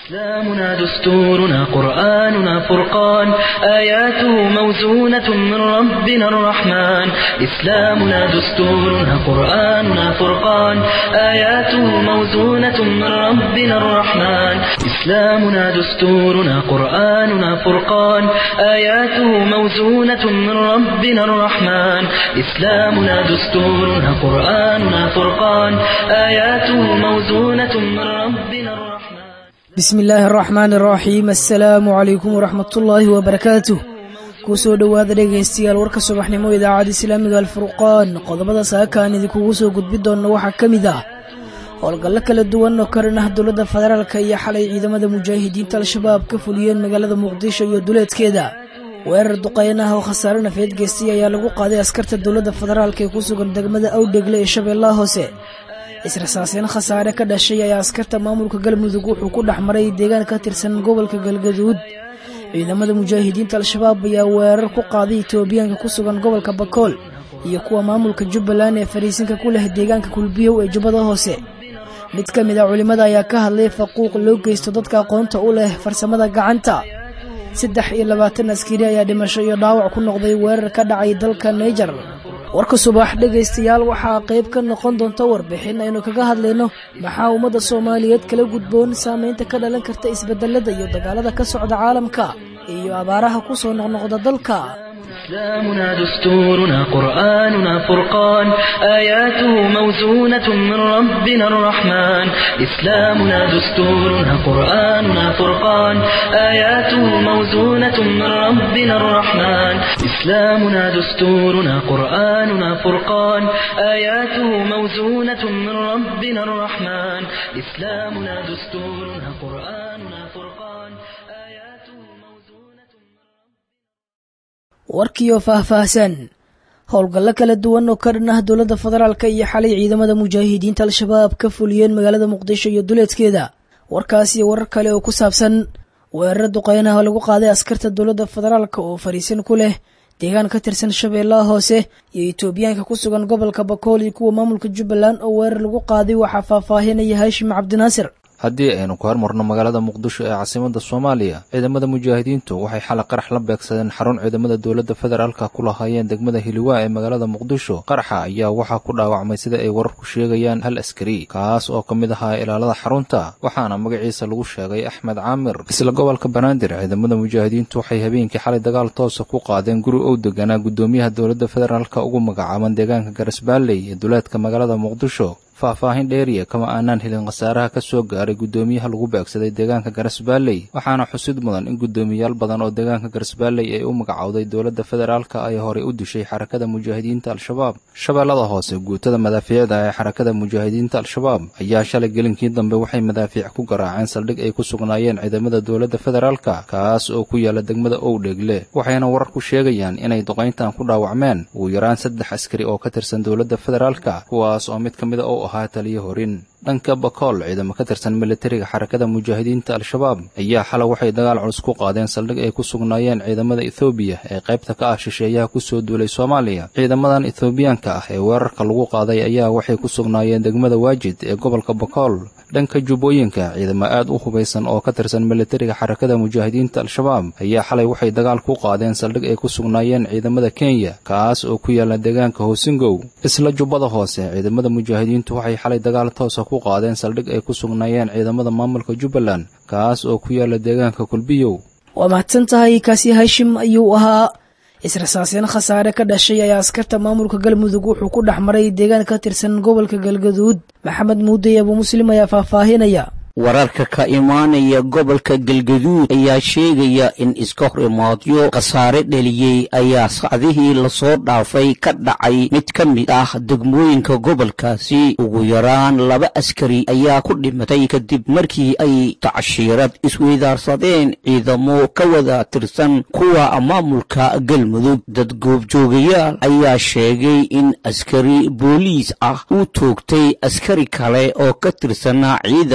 إسلامنا دستورنا قرآننا فرقان آياته موزونة من ربنا الرحمن إسلامنا دستورنا قرآننا فرقان آياته موزونة من ربنا الرحمن إسلامنا دستورنا قرآننا فرقان آياته موزونة من ربنا الرحمن إسلامنا دستورنا قرآننا فرقان آياته موزونة من ربنا الرحمن bismi illaahi araxmaan araxiim assalaamu calaykum waraxmatullaahi wabarakaatuh kuu soo dhowaada dhegaystayaal warka subaxnimo idaacadda islaamiga alfurqaan qodobada saakaan idinkugu soo gudbi doonna waxaa ka mid ah howlgallo kala duwan oo karan ah dowladda federaalka iyo xalay ciidamada mujaahidiinta al-shabaab ka fuliyeen magaalada muqdisho iyo duleedkeeda weerar duqeyn ah oo khasaare nafeed geystay ayaa lagu qaaday askarta dowladda federaalka ee ku sugan degmada awdhegle ee shabeellaha hoose israsaaseen khasaare ka dhashay ayaa askarta maamulka galmudug wuxuu ku dhex maray deegaan ka tirsan gobolka galgaduud ciidamada mujaahidiinta al-shabaab ayaa weerar ku qaaday etoobiyaanka ku sugan gobolka bakool iyo kuwa maamulka jubbaland ee fariisinka ku leh deegaanka kulbiyow ee jubbada hoose mid ka mid a culimmada ayaa ka hadlay faquuq loo geysto dadka aqoonta u leh farsamada gacanta saddex iyo labaatan askari ayaa dhimasho iyo dhaawac ku noqday weerar ka dhacay dalka naijer warka subax dhegaystayaal waxaa qayb ka noqon doonta warbixin aynu kaga hadlayno maxaa ummadda soomaaliyeed kala gudboon saamaynta ka dhalan karta isbedelada iyo dagaalada ka socda caalamka iyo abaaraha ku soo noqnoqda dalka إسلامنا دستورنا قرآننا فرقان آياته موزونة من ربنا الرحمن إسلامنا دستورنا قرآننا فرقان آياته موزونة من ربنا الرحمن إسلامنا دستورنا قرآننا فرقان آياته موزونة من ربنا الرحمن إسلامنا دستورنا قرآننا فرقان آياته موزونة warkiioo faahfaahsan howlgallo kala duwan oo ka dhan ah dowladda federaalka iyo xalay ciidamada mujaahidiinta al-shabaab ka fuliyeen magaalada muqdisho iyo duleedkeeda warkaas iyo warar kale oo ku saabsan weeraro duqeynaha oo lagu qaaday askarta dowladda federaalka oo fariisin ku leh deegaan ka tirsan shabeellaha hoose iyo etoobiyaanka ku sugan gobolka bakool iyo kuwa maamulka jubbaland oo weerar lagu qaaday waxaa faahfaahinaya haashim cabdinaasir haddii aynu ku hormarno magaalada muqdisho ee caasimada soomaaliya ciidamada mujaahidiintu waxay xalay qarax la beegsadeen xarun ciidamada dowladda federaalka ku lahaayeen degmada hiliwaa ee magaalada muqdisho qaraxa ayaa waxaa ku dhaawacmay sida ay wararku sheegayaan hal askari kaas oo ka mid ahaa ilaalada xarunta waxaana magaciisa lagu sheegay axmed caamir isla gobolka banaadir ciidamada mujaahidiintu waxay habeenkii xalay dagaal toosa ku qaadeen guri ow deganaa gudoomiyaha dowladda federaalka ugu magacaaban deegaanka garasbaalley ee duleedka magaalada muqdisho faahfaahin dheeriya kama aanaan helin khasaaraha ka soo gaaray guddoomiyaha lagu beegsaday deegaanka garasbaalley waxaana xusid mudan in guddoomiyaal badan oo deegaanka garasbaalley ay u magacowday dowladda federaalka ay horey u dishay xarakada mujaahidiinta al-shabaab shabeellada hoose guutada madaafiicda ee xarakada mujaahidiinta al-shabaab ayaa shalay gelinkii dambe waxay madaafiic ku garaaceen saldhig ay ku sugnaayeen ciidamada dowladda federaalka kaas oo ku yaala degmada owdheegle waxayna wararku sheegayaan inay duqayntan ku dhaawacmeen ugu yaraan saddex askari oo ka tirsan dowladda federaalka kuwaas oo mid ka mida u ahaa taliyo horin dhanka bakool ciidamo ka tirsan militariga xarakada mujaahidiinta al-shabaab ayaa xalay waxay dagaal culus ku qaadeen saldhig ay ku sugnaayeen ciidamada ethoobiya ee qaybta ka ah shisheeyaha kusoo duulay soomaaliya ciidamadan ethoobiyaanka ah ee weerarka lagu qaaday ayaa waxay ku sugnaayeen degmada waajid ee gobolka bakool dhanka jubbooyinka ciidamo aad u hubaysan oo ka tirsan militariga xarakada mujaahidiinta al-shabaab ayaa xalay waxay dagaal ku qaadeen saldhig ay ku sugnaayeen ciidamada kenya kaas oo ku yaala deegaanka hoosingow isla jubbada hoose ciidamada mujaahidiintu waxay xalay dagaal toosa ku qaadeen saldhig ay ku sugnaayeen ciidamada maamulka jubbaland kaas oo ku yaala deegaanka kulbiyow waa mahadsan tahay kaasi hashim ayuu ahaa israsaaseen khasaare ka dhashay ayaa askarta maamulka galmudug wuxuu ku dhex maray deegaan ka tirsan gobolka galgaduud maxamed muudey abuu muslim ayaa faahfaahinaya wararka ka imaanaya gobolka galgaduud ayaa sheegaya in iska hor imaadyo khasaare dheliyey ayaa sacdihii lasoo dhaafay ka dhacay mid ka mid ah degmooyinka gobolkaasi ugu yaraan laba askari ayaa ku dhimatay kadib markii ay tacshiirad isweydaarsadeen ciidamo ka wada tirsan kuwa maamulka galmudug dad goobjoogayaal ayaa sheegay in askari booliis ah uu toogtay askari kale oo ka tirsanaa ciidanka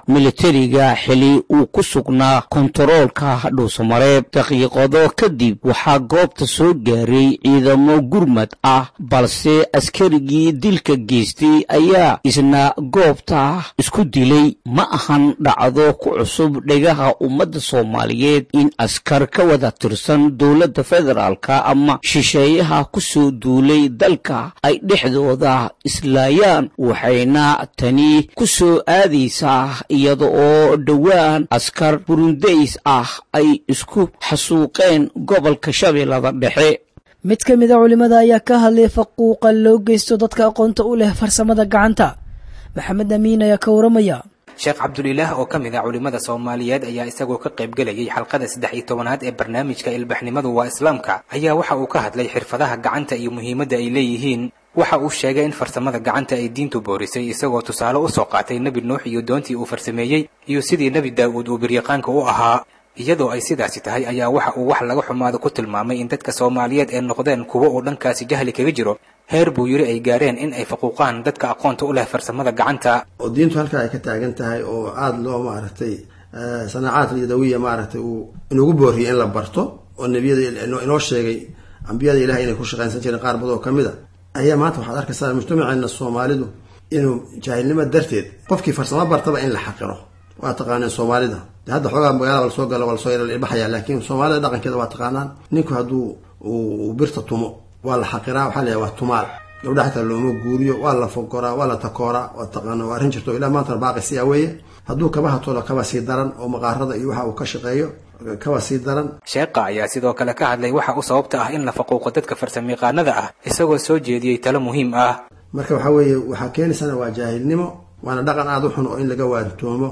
militariga xili uu ku sugnaa kontaroolka dhuusamareeb daqiiqado kadib waxaa goobta soo gaaray ciidamo gurmad ah balse askarigii dilka geystay ayaa isna goobta isku dilay ma ahan dhacdo ku cusub dhegaha ummadda soomaaliyeed in askar ka wada tirsan dowladda federaalka ama shisheeyaha ku soo duulay dalka ay dhexdooda islaayaan waxayna tani ku soo aadaysaa iyada oo dhowaan askar burundays ah ay isku xasuuqeen gobolka shabeellada dhexe mid ka mid a culimmada ayaa ka hadlay faquuqa loo geysto dadka aqoonta u leh farsamada gacanta maxamed amiin ayaa ka waramaya sheekh cabdulilaah oo ka mid ah culimmada soomaaliyeed ayaa isagoo ka qaybgelayay xalqada saddex iyo tobanaad ee barnaamijka ilbaxnimadu waa islaamka ayaa waxa uu ka hadlay xirfadaha gacanta iyo muhiimadda ay leeyihiin waxa uu sheegay in farsamada gacanta ay diintu boorisay isagoo tusaale u soo qaatay nebi nuux iyo doontii uu farsameeyey iyo sidii nebi daa'uud uu biryaqaanka u ahaa iyadoo ay sidaasi tahay ayaa waxa uu wax laga xumaado ku tilmaamay in dadka soomaaliyeed ee noqdeen kuwo uu dhankaasi jahli kaga jiro heer buu yidhi ay gaareen in ay faquuqaan dadka aqoonta u leh farsamada gacanta oo diintu halkaa ay ka taagan tahay oo aada loo maaragtay sanaacaad yadawiya maaragtay uu inugu booriyay in la barto oo nebiyada inoo sheegay ambiyada ilahay inay ku shaqaynsan jireen qaar badoo ka mid a ayaa maanta waxaad arkaysaa mujtamaceena soomaalidu inuu jaahilnimo darteed qofkii farsamo bartaba in la xaqiro waa taqaaneen soomaalida de hadda xoogaa magaalada lasoo galo waa lasoo yarbahaya laakiin soomaalida dhaqankeeda waa taqaanaan ninku hadduu uu birta tumo waa la xaqiraa waxaa la waa tumaal gabdha xataa looma guuriyo waa la fogoraa waa la takooraa waa taqaana waa arrin jirto ilaa maantana baaqi siyaa weeye hadduu kabaha tolo kaba sii daran oo maqaarada iyo waxa uu ka shaqeeyo kaba sii daran sheekha ayaa sidoo kale ka hadlay waxa u sababta ah in la faquuqo dadka farsamayaqaanada ah isagoo soo jeediyey talo muhiim ah marka waxaa weeye waxaa keenaysana waa jaahilnimo waana dhaqan aada u xun oo in laga waantoomo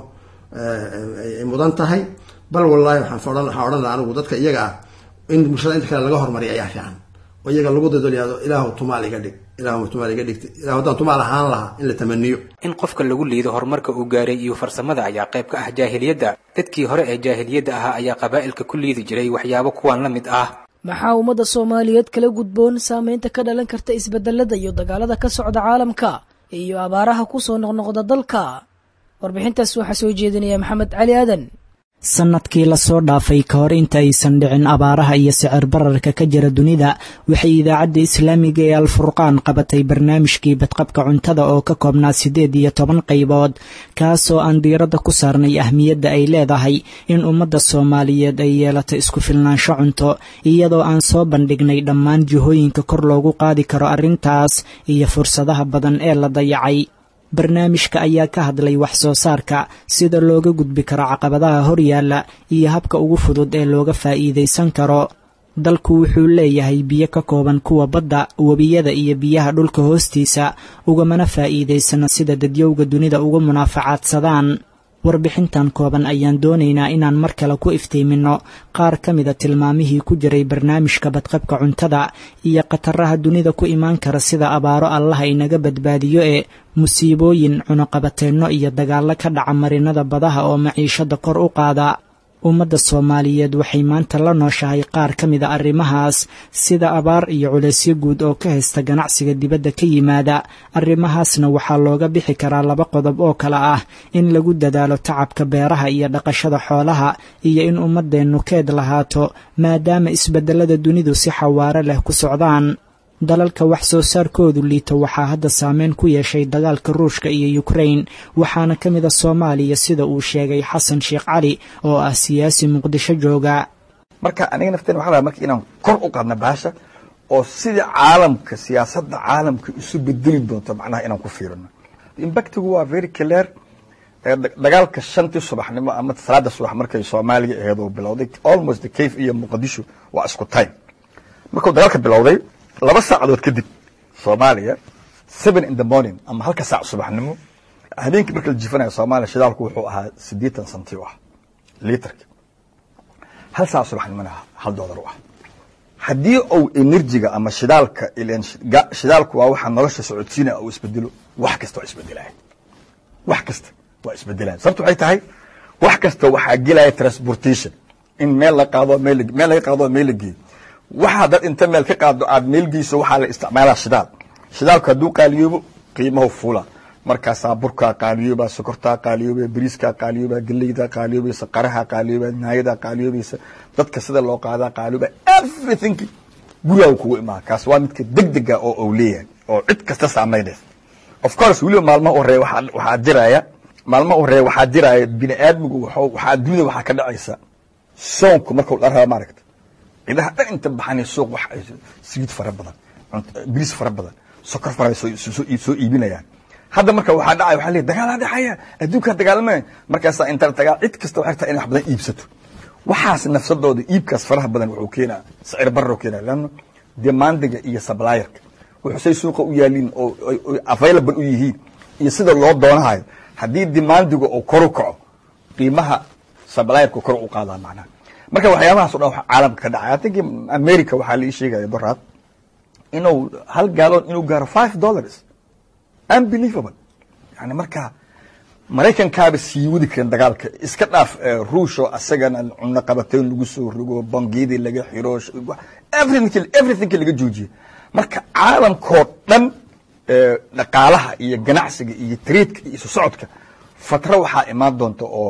ay mudan tahay bal wallaahi waxaan waxaan odhan laha anigu dadka iyaga ah in bulshada inta kale laga hormariya ayaa fiican oo iyaga lagu dadolyaado ilaahu tumaal iga dhig ilaahu tumaal iga dhigta ilahu haddaan tumaal ahaan lahaa in la tamaniyo in qofka lagu liido horumarka uu gaaray iyo farsamada ayaa qayb ka ah jaahiliyadda dadkii hore ee jaahiliyadda ahaa ayaa qabaa'ilka ku liidi jiray waxyaabo kuwan la mid ah maxaa ummadda soomaaliyeed kala gudboon saameynta ka dhalan karta isbedelada iyo dagaalada ka socda caalamka iyo abaaraha ku soo noqnoqda dalka warbixintaas waxaa soo jeedinaya maxamed cali aadan sannadkii lasoo dhaafay ka hor inta aysan dhicin abaaraha iyo sicir bararka ka jira dunida waxay idaacadda islaamiga ee alfurqaan qabatay barnaamijkii badqabka cuntada oo ka koobnaa siddeed iyo toban qaybood kaasoo aan diiradda ku saarnay ahmiyadda ay leedahay in ummadda soomaaliyeed ay yeelato isku filnaansho cunto iyadoo aan soo bandhignay dhammaan jihooyinka kor loogu qaadi karo arrintaas iyo fursadaha badan ee la dayacay barnaamijka ayaa ka hadlay wax soo saarka sida looga gudbi karo caqabadaha horyaalla iyo habka ugu fudud ee looga faa'iidaysan karo dalku wuxuu leeyahay biyo ka kooban kuwa badda webiyada iyo biyaha dhulka hoostiisa ugamana faa'iidaysana sida dadyowga dunida uga munaafacaadsadaan warbixintan kooban ayaan doonaynaa inaan mar kale ku iftiiminno qaar ka mida tilmaamihii ku jiray barnaamijka badqabka cuntada iyo khataraha dunida ku imaan kara sida abaaro allaha inaga badbaadiyo ee musiibooyin cunuqabateenno iyo dagaallo ka dhaca marinada badaha oo maciishada kor u qaada ummadda soomaaliyeed waxay maanta la nooshahay qaar ka mida arrimahaas sida abaar iyo culaysyo guud oo ka haysta ganacsiga dibadda ka yimaada arrimahaasna waxaa looga bixi karaa laba qodob oo kale ah in lagu dadaalo tacabka beeraha iyo dhaqashada xoolaha iyo in ummaddeennu keed lahaato maadaama isbeddelada dunidu si xawaaro leh ku socdaan dalalka wax soo saarkoodu liito waxaa hadda saameyn ku yeeshay dagaalka ruushka iyo yukrain waxaana ka mida soomaaliya sida uu sheegay xasan sheekh cali oo ah siyaasi muqdisho jooga marka aniga nafteen waxa laha marka inaan kor u qaadna baasha oo sida caalamka siyaasadda caalamka isu bedeli doonto macnaha inaan ku fiirino impactigu waa very clear dagaalka shantii subaxnimo ama salaada subax markay soomaaliya aheed oo bilowday almost the cave iyo muqdisho waa isku time markuu dagaalka bilowday laba saacadood kadib soomaaliya seven in the morning ama halka saac subaxnimo habeenkii marka la jifanaya soomaaliya shidaalku wuxuu ahaa siddeetan santi u ah litarki hal saac subaxnimona hal doolar u ah haddii uu enerjiga ama shidaalka ilen shidaalku waa waxa nolosha socodsiinaya uu isbedelo wax kasta waa isbedelaya wax kasta waa isbedelaya sababta waxay tahay wax kasta waxaa gelaya transportation in meel la qaado meel meel laga qaado meel la geeyo waxaa dad inta meel ka qaado aad meelgeyso waxaa la isticmaalaa shidaal shidaalku hadduu qaaliyoobo qiimahu fuula markaasaa burkaa qaaliyoobaa sokortaa qaaliyoobaa bariiskaa qaaliyoobaa geleydaa qaaliyoobaysa qaraha qaaliyoobaa naayadaa qaaliyoobaysa dadka sida loo qaadaa qaaliyoobaa everything gurigaa kugu imaa kaas waa midka degdega oo uu leeyahay oo cid kasta saamaynaysa of course weliba maalmaha horeeya waxaa jiraya maalmaha horeeya waxaa jiraya bini aadmigu waxaa dunida waxaa ka dhacaysa soonku markuu dharaba maaragta cidaha dhan inta baxanay suuq wax saliid fara badan biriis fara badan sokor fara soo iibinayaan hadda marka waxaa dhacaya waxaa leeyahy dagaalaa dhexaya adduunkaa dagaalamaya markaasaa inta dagaal cid kasta waxay rabtaa inay wax badan iibsato waxaas nafsadooda iibkaas faraha badan wuxuu keenaa sicir barro keenaa leanno demandiga iyo sablayerka wuxuusay suuqa u yaaliin oo available u yihiin iyo sida loo doonahayo haddii demandiga oo koru kaco qiimaha sablayerka kor u qaadaa macnaha marka waxyaabahaas o dhan waxa caalamka ka dhacay atinki america waxaa la ii sheegaya doraad inuu hal gaaloon inuu gaaro five dollars unbelievable yani marka maraykankaaba sii wadi karin dagaalka iska dhaaf ruushoo asagana cuno qabateyn lagu soo rogo bangiyadii laga xiro everything laga joojiye marka caalamkoo dhan dhaqaalaha iyo ganacsiga iyo tariidka iyo isu socodka fatro waxaa imaan doonta oo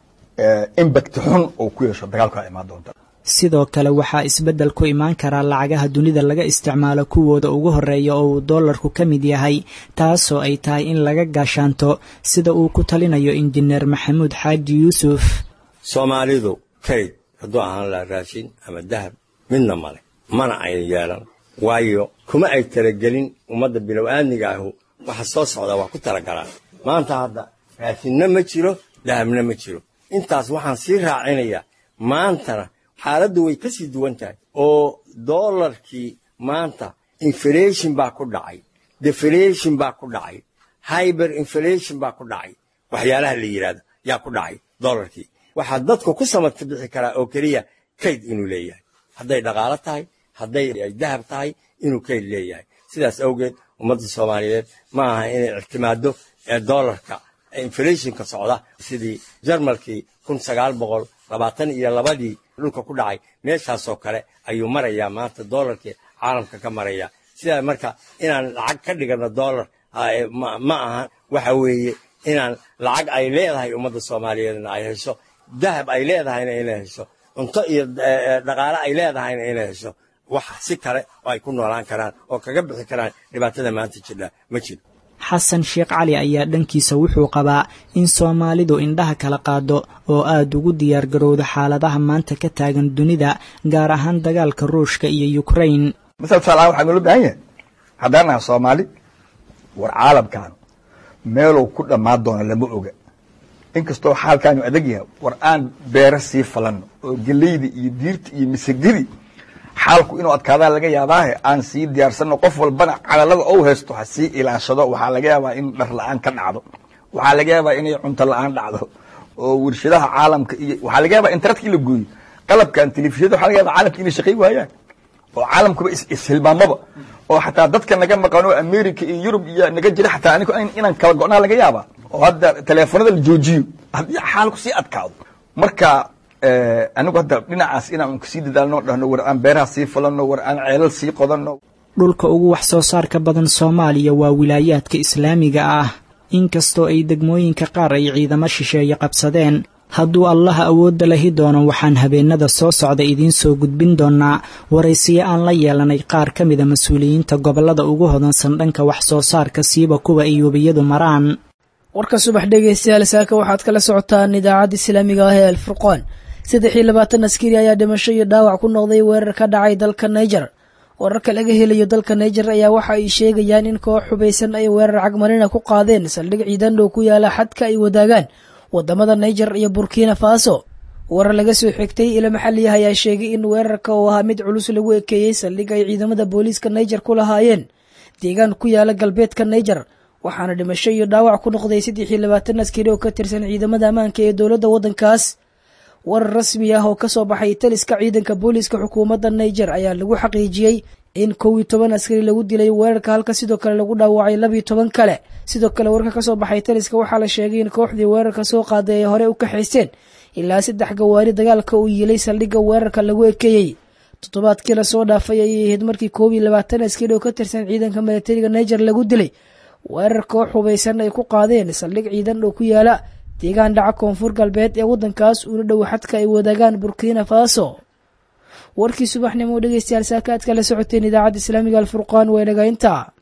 impact xun oo ku yeesho dagaalkaa imaan doonta sidoo kale waxaa isbeddel ku imaan karaa lacagaha dunida laga isticmaalo kuwooda ugu horeeya oo uu doolarku ka mid yahay taasoo ay tahay in laga gaashaanto sida uu ku talinayo injineer maxamuud xaaji yuusuf soomaalidu kayd hadduu ahaan laha raashin ama dahab midna male mana ay yeelan waayo kuma ay talagelin ummadda bilow-aadmiga ahu waxa soo socdaa waa ku talagalaan maanta hadda raashinna ma jiro dahabna ma jiro intaas waxaan sii raacinayaa maantana xaaladdu way ka sii duwan tahay oo doolarkii maanta inflation baa ku dhacay deflation baa ku dhacay hyber inflation baa ku dhacay waxyaalaha la yidhahdo yaa ku dhacay doolarkii waxaa dadku ku samadka bixi karaa oo keliya kayd inuu leeyahay hadday dhaqaalo tahay hadday dahab tahay inuu kayd leeyahay sidaas awgeed ummadda soomaaliyeed ma aha inay ictimaado ee doolarka inflationka socda sidii jarmalkii kun sagaal boqol labaatan iyo labadii dhulka ku dhacay meeshaasoo kale ayuu marayaa maanta doolarkii caalamka ka maraya sidaa marka inaan lacag ka dhigano doolar ma aha waxa weeye inaan lacag ay leedahay ummadda soomaaliyeedna ay hesho dahab ay leedahayna inay hesho cunto iyo dhaqaale ay leedahayna inay hesho wax si kale oo ay ku noolaan karaan oo kaga bixi karaan dhibaatada maanta jidha ma jiro xasan sheekh cali ayaa dhankiisa wuxuu qabaa in soomaalidu indhaha kala qaado oo aada ugu diyaargarowdo xaaladaha maanta ka taagan dunida gaar ahaan dagaalka ruushka iyo ukrain masal tusaalahaan waxaa noola baahan yahay haddaan naha soomaali war caalamkan meeluu ku dhammaan doono lama oga inkastoo xaalkaanu adag yahay war aan beero sii falanno oo geleyda iyo diirta iyo misagadi xaalku inuu adkaadaan laga yaabaahe aan sii diyaarsanno qof walbana calalada ou haysto ha sii ilaashado waxaa laga yaabaa in dhar la-aan ka dhacdo waxaa laga yaabaa inay cunto la-aan dhacdo oo warshadaha caalamka iyo waxaa laga yaabaa internetka in la gooyo qalabkan telefishyada waxa laga yaba caalamka inay shaqay waayaan oo caalamkuba ishilmaamaba oo xataa dadka naga maqano america iyo yurub iyo naga jira xataa anigo inaan kala go-naa laga yaabaa oo hadda teleefonada la joojiyo haddii xaalku sii adkaado marka anigu hadda dhinacaas inaan kasii dadaalno dhahno war aan beeraha sii falano war aan ceelal sii qodanno dhulka ugu wax soo saarka badan soomaaliya waa wilaayaadka islaamiga ah inkastoo ay degmooyinka qaar ay ciidamo shisheeye qabsadeen hadduu allaha awoodda lahi doono waxaan habeenada soo socda idiin soo gudbin doonaa waraysiyo aan la yeelanay qaar ka mida mas-uuliyiinta gobollada ugu hodansan dhanka wax soo saarka siiba kuwa ay webiyadu maraan warka subax dhegaystayaal saaka waxaad kala socotaan idaacadda islaamiga ah ee alfurqaan saddex iyo labaatan askari ayaa dhimasho iyo dhaawac ku noqday weerar ka dhacay dalka niger wararka laga helayo dalka niger ayaa waxa ay sheegayaan in koox xubaysan ay weerar cagmarina ku qaadeen saldhig ciidan dhow ku yaala xadka ay wadaagaan wadamada niger iyo burkina faso warar laga soo xigtay ilo maxaliah ayaa sheegay in weerarka oo ahaa mid culus lagu ekeeyey saldhig ay ciidamada booliiska niger ku lahaayeen deegaan ku yaala galbeedka niger waxaana dhimasho iyo dhaawac ku noqday saddex iyo labaatan askari oo ka tirsan ciidamada ammaanka ee dowladda waddankaas warar rasmi ah oo kasoo baxay taliska ciidanka booliiska xukuumadda niger ayaa lagu xaqiijiyey in kow iyo toban askari lagu dilay weerarka halka sidoo kale lagu dhaawacay labiyo toban kale sidoo kale warka kasoo baxay taliska waxaa la sheegay in kooxdii weerarka soo qaaday ay hore u kaxaysteen ilaa saddex gawaari dagaalka uu yiilay saldhigga weerarka lagu ekeeyey toddobaadkii lasoo dhaafay ayay ahayd markii koob iyo labaatan askari oo ka tirsan ciidanka milatariga niger lagu dilay weerar koox hubaysan ay ku qaadeen saldhig ciidan oo ku yaala deegaan dhaca koonfur galbeed ee waddankaas uuna dhow xadka ay wadaagaan burkina faso warkii subaxnimo dhegeystayaal saakaadka la socoteen idaacadda islaamiga alfurqaan waa nagaynta